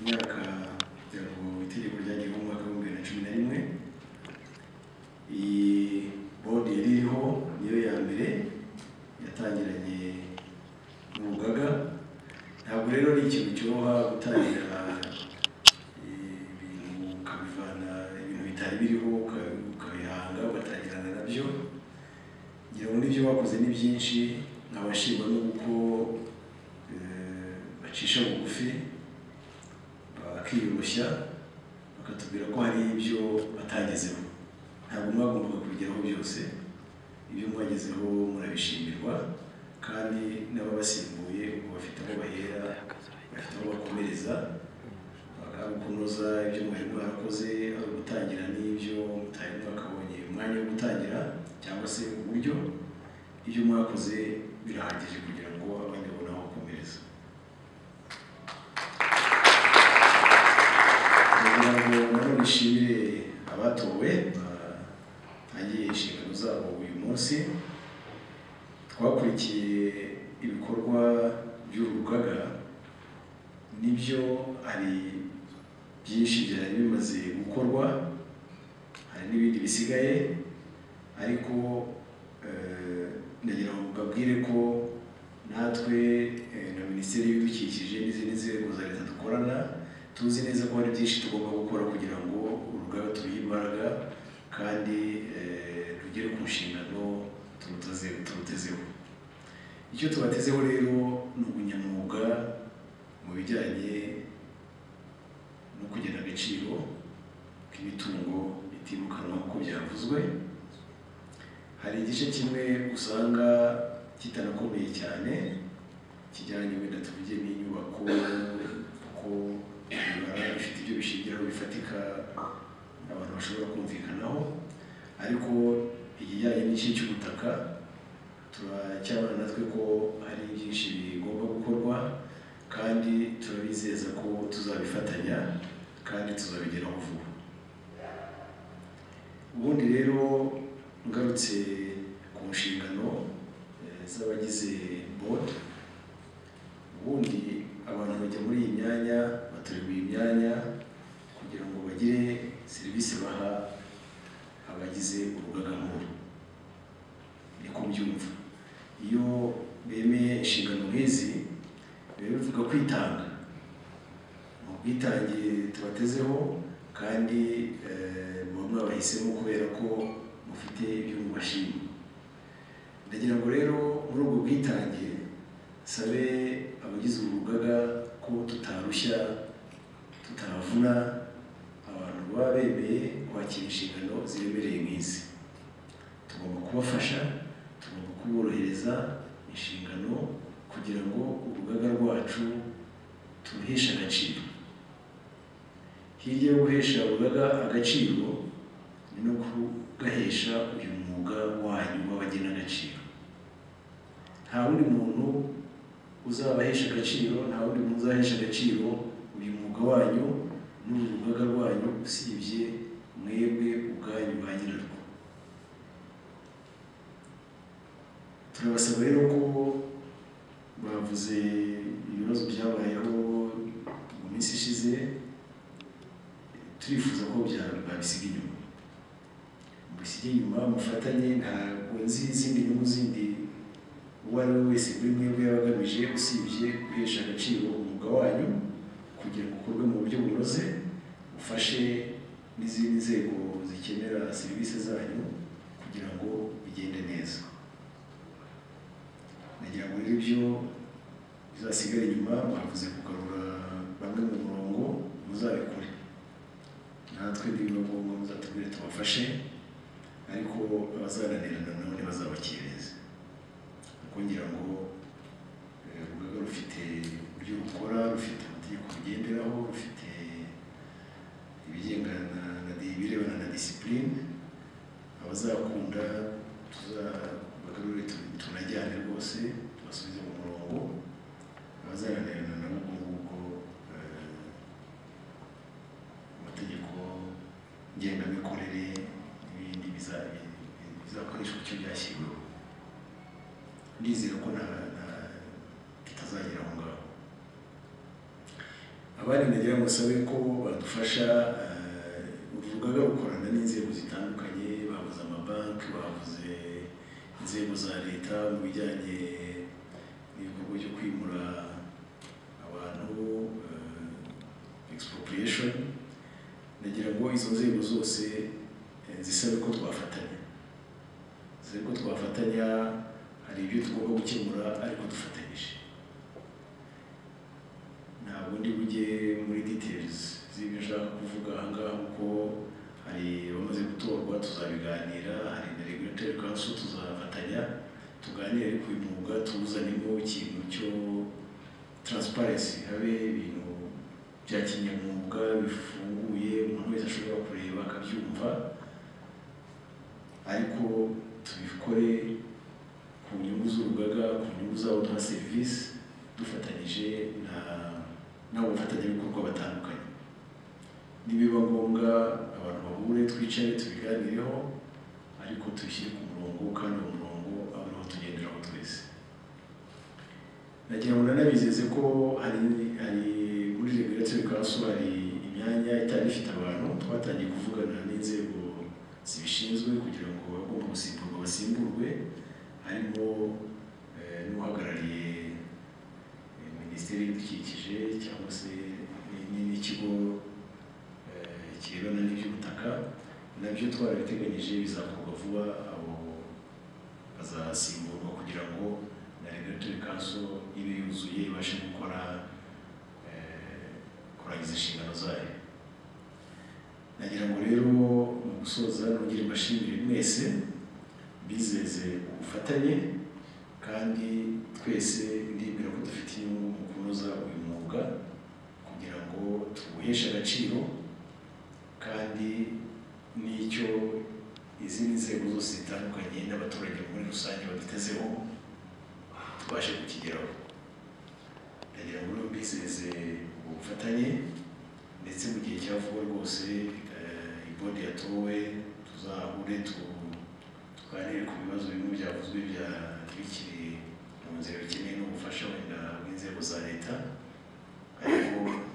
myaka ya- mu itegeko ryagiyeho mu mwaka w'ibihumbi bibiri na cumi na rimwe iyi bodi yari iriho niyo ya mbere yatangiranye n'urugaga ntabwo rero ari ikintu cyoroha gutangira ibintu ukabivana ibintu bitari biriho uka- ukabihanga ugatangirana nabyo ngira ngo n'ibyo bakoze ni byinshi nkabashima n'uko eh, bacisha bugufi bakiyoroshya bakatubwira ko hari ibyo batagezeho ntabwo mwagombaga kubigeraho byose ibyo mwagezeho murabishimirwa kandi n'ababasimbuye ubu bafite aho bahera bafite aho bakomereza ari ukunoza ibyo mwari mwarakoze ari ugutangira n'ibyo mutari mwakabonye umwanya wo gutangira cyangwa se uburyo ibyo mwakoze birahagije kugira ngo abandi babone aho bakomereza kugira ngo nanone nshimire abatowe batangiye inshingano zabo uyu munsi twakurikiye ibikorwa by'uru rugaga nibyo hari byinshi byari bimaze gukorwa hari n'ibindi bisigaye ariko eh, ndagira ngo mbabwire ko natwe eh, na minisiteri y'ibidukikije n'izindi nzego za leta dukorana tuzi neza ko hari byinshi tugomba gukora kugira ngo urugaga turuhe imbaraga kandi eh, rugere ku nshingano turuteze- turutezeho icyo tubatezeho rero ni ubunyamwuga mu bijyanye no kugena agaciro k'imitungo itimukanwa nk'uko byavuzwe hari igice kimwe usanga kitanakomeye cyane kijyanye wenda tuvuge n'inyubako kuko biba bifite ibyo bishingiraho bifatika abantu bashobora kumvikanaho ariko ikijyanye n'igice cy'ubutaka turacyabona natwe ko hari byinshi bigomba gukorwa kandi turabizeza ko tuzabifatanya kandi tuzabigeraho vuba ubundi rero ngarutse ku nshingano eh, z'abagize bodi ubundi abantu bajya muri iyi myanya batorerwa iyi myanya kugira ngo bagire serivisi baha abagize urugaga nkuru niko mbyumva iyo bemeye inshingano nk'izi biba bivuga kwitanga ni ubwitange tubatezeho kandi eh, muba mwabahisemo kubera ko mufite ibyo mubashima ndagira ngo rero muri ubwo bwitange sabe abagize urugaga ko tutarushya tutavuna abantu baba bemeye kwakira inshingano ziremereye nk'izi tugomba kubafasha tugomba kuborohereza inshingano kugira ngo urugaga rwacu turuheshe agaciro hirya yo guhesha urugaga agaciro ni no kugahesha uyu mwuga wanyu w'abagena agaciro nta wundi muntu uzabahesha agaciro nta wundi muntu uzahesha agaciro uyu mwuga wanyu n'uru rugaga rwanyu usibye mwebwe ubwanyu ba nyirarwo turabasaba rero ko bavuze ibibazo byabayeho mu minsi ishize turifuza ko bya- babisiga inyuma mubisige inyuma mufatanye ntabwo nzi izindi nyungu zindi uwo ari we wese kuri mwebwe yaba agamije usibye guhesha agaciro umwuga wanyu kugira ngo ukorwe mu buryo bunoze ufashe n'izindi nzego zikenera serivisi zanyu kugira ngo bigende neza nagira ngo rero ibyo bizasigare inyuma mwavuze kugarura bamwe mu murongo muzabikore natwe nibiba ngombwa muzatubwire tubafashe ariko abazananirana nabo ntibazabakereze kuko ngira ngo eh, urugaga rufite uburyo rukora rufite amategeko rugenderaho rufite ibigengana na- na di- ibirebana na disipurine abazakunda tuzabagarure tu- tunajyane rwose tubasubize mu murongo abazananirana nabo ubwo ngubwo eh, amategeko ngengamikorere n'ibindi biza- bi- bizakoreshwa icyo byashyiriweho ndizera ko nta- nta- tutazagera aho ngaho abandi nagira ngo musabe ko badufasha eh, urugaga rukorana n'inzego zitandukanye bavuze amabanki bavuze inzego za leta mu bijyanye n'ibikorwa byo kwimura abantu eh, expropriation nagira ngo izo nzego zose eh, zisabe ko twafatanya zisabe ko twafatanya hari ibyo tugomba gukemura ariko dufatanyije ntabwo ndi bujye muri details z'ibyo nshaka kuvuga aha ngaha kuko hari abamaze gutorwa tuzabiganira hari na regulatory council tuzafatanya tuganire ku mwuga tuzanemo ikintu cyo transparency habe ibintu bya kinyamwuga bifunguye umuntu wese ashobora kureba akabyumva ariko tubikore ku nyungu z'urugaga ku nyungu zabo duha serivisi dufatanyije na n'abafatanyabikorwa batandukanye nibiba ngombwa abantu bahure twicare tubiganireho ariko tubishyire ku murongo kandi uwo murongo abe ariho tugenderaho twese nagira ngo nanabizeze ko hari hari muri regulatory council hari imyanya itari ifite abantu twatangiye kuvugana n'inzego zibishinzwe kugira ngo abagomba gusimburwa basimburwe harimo eh, n'uhagarariye eh, minisiteri y'ibidukikije cyangwa se ni- ni- n'ikigo eh, kirebana n'iby'ubutaka nabyo twarabiteganyije bizakorwa vuba abo bazasimburwa kugira ngo na regulatory council ibe yuzuye ibashe gukora eh, kurangiza inshingano zayo nagira ngo rero mu gusoza nongere mbashimire mwese bizeze ubufatanye kandi twese ndibwira ko dufite inyungu mu kunoza uyu mwuga kugira ngo tuwuheshe agaciro kandi n'icyo izindi nzego zose zitandukanye n'abaturage muri rusange badutezeho tubashe kukigeraho ndagira ngo rero mbizeze ubufatanye ndetse mu gihe cya vuba rwose eh, ibodi yatowe tuzahure tu twarebe ku bibazo bimwe byavuzwe bya bikiri mu nzira bikeneye n'ubufasha wenda bw'inzego za leta ariko